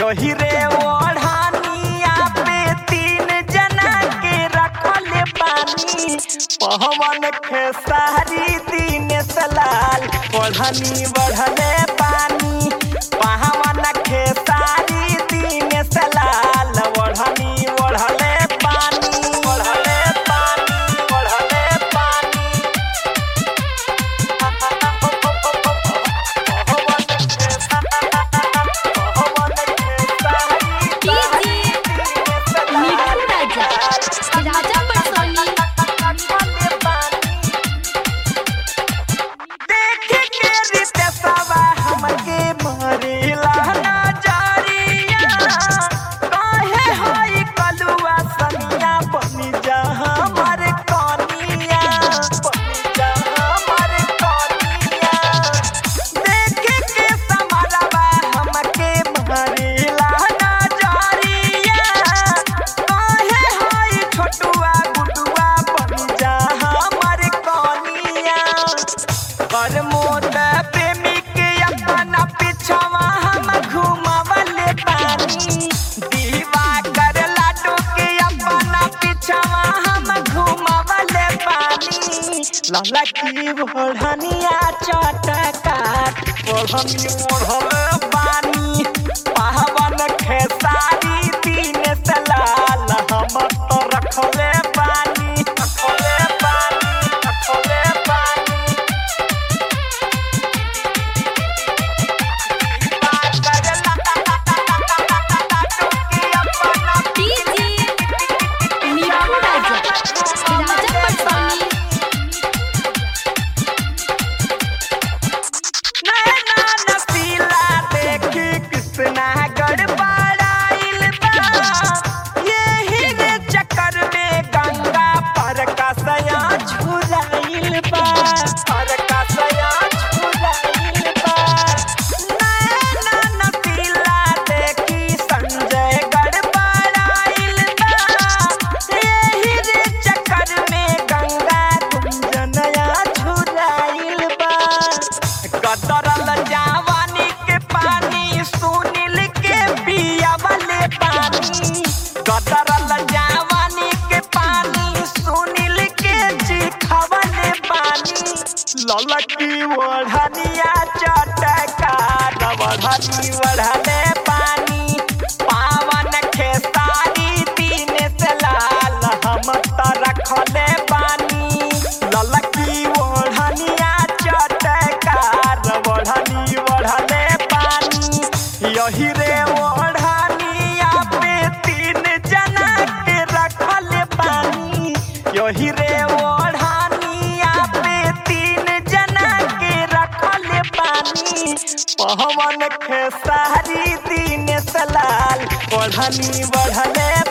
यही रे ओढ़ानिया पे तीन जना के रखल पानी पहवन खेसारी दिन सलाल ओढ़नी बढ़ले पानी पहवन खेसारी दिन सलाल ओढ़नी बढ़ले पानी बढ़ले पानी बढ़ले पानी मिठू राजा राजा परसोनी देख के रितेशवा हमके मरेला नजरिया काहे हई कलुआ सनिया बनी जा हमर कनिया बनी जा हमर कनिया देख के समरवा हमके मरेला नजरिया काहे हई छोटुआ गुडुआ बनी जा हमर कनिया पर मोद प्रेमी के अपना पिछवा हम घुमावले पानी दीवा कर लाडू के अपना पिछवा हम घुमावले पानी लाला की बढ़निया चटकाट बढ़नी ओढ़ल पानी पावन खेसारी दिन सलाल हम तो रखले पानी रखले पानी रखले पानी डीजे मिठू राजा राजा परसोनी नैना नसीला देखी कृष्णा गड़बड़ाइल बा यही रे चक्कर में गंगा पर का सया झुराइल बा पर का सया झुराइल बा नैना नसीला देखी संजय गड़बड़ाइल बा यही रे चक्कर में गंगा गुंजनया झुराइल बा कतरल जवानी के पानी सुनील के पियावले पानी कतरल जवानी के पानी सुनील के चिखवले पानी ललकी ओढ़निया चटका बढ़नी बढ़ले पानी पावन खेसारी तीन से लाल हम त रखले पानी ललकी ओढ़निया चटकार बढ़नी बढ़ले पानी यही रे ओढ़निया पे तीन जना के रखल पानी यही रे ओढ़निया पे तीन जना के रखल पानी पहवन खेसारी दिन सलाल ओढ़नी बढ़ले